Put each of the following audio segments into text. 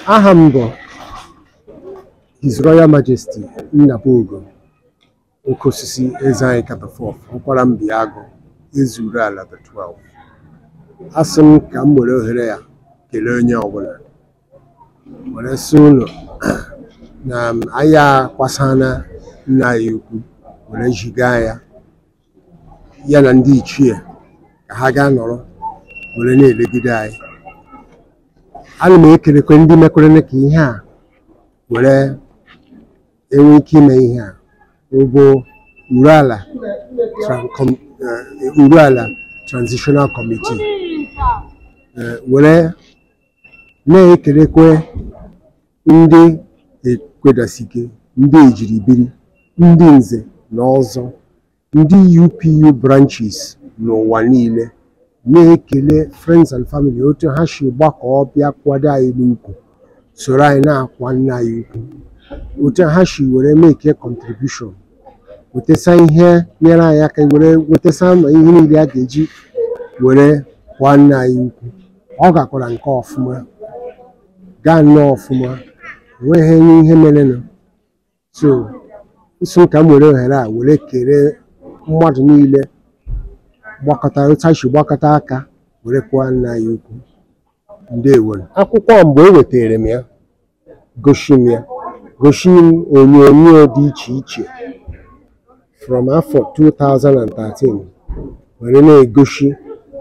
aha m bụ His Royal Majesty Nnabuogo oke osisi eze anyị Kabafọf ụkwara Mbiagụ ezuru ala the 12 asị m ka m were ohere ya kelee onye ọbụla were sị unu na anyị akwasana nna anyị ukwu were ziga ya ya na ndị ichie ka ha gaa nọrọ were na-elegide anyị ana m ekelekwe ndị mekwere ka ihe a were enwe ike ime ihe a ụbụ Uruala Tran- Com- eh, Uruala Transitional Committee eh, were na-ekelekwe ndị ekwedasike ndị ejiribiri ndị nze na ọzọ ndị UPU branches n'ụwa niile na-ekele friends and family otu ha si gbakọọ bịa kwado anyị n'ukwu soro anyị na-akwa nna anyị ukwu otu ha si were make contribution wetasa ihe nyere anyị aka were wetasa ma ihe niile a ga-eji were kwa nna anyị ukwu ọ gakwara nke ọfụma gaa nnọọ ọfụma enweghị ihe merenụ so nso ka m were ohere a were kere mmadụ niile gbakọta otu ha si gbakọta aka were kwa nna anyị ukwu ndewo akwụkwọ mgbe e wetara m ya gosi m ya gosi m onyonyo dị iche iche from afọ 2013 were na-egosi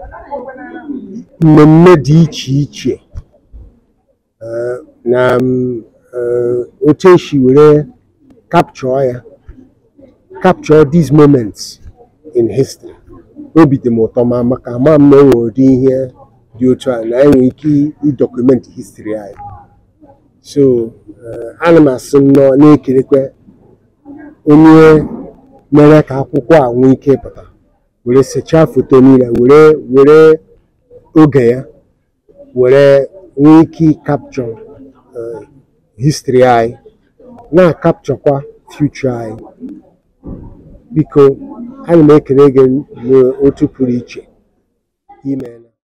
mmemme dị iche iche eh, na mm, eh, otu esi were capture ya capture these moments in history obi dị m ụtọ ma maka ama m na enwe ụdị ihe dị otu a na enwe ike ịdọkụmentị history anyị so eh, ana m asị nnọọ na-ekelekwe onye mere ka akwụkwọ a nwee ike ịpụta were sechaa foto niile were were oge ya were nwee ike capture history anyị na-akapchọkwa future anyị biko ana m ekele gị n'otu pụrụ iche imeela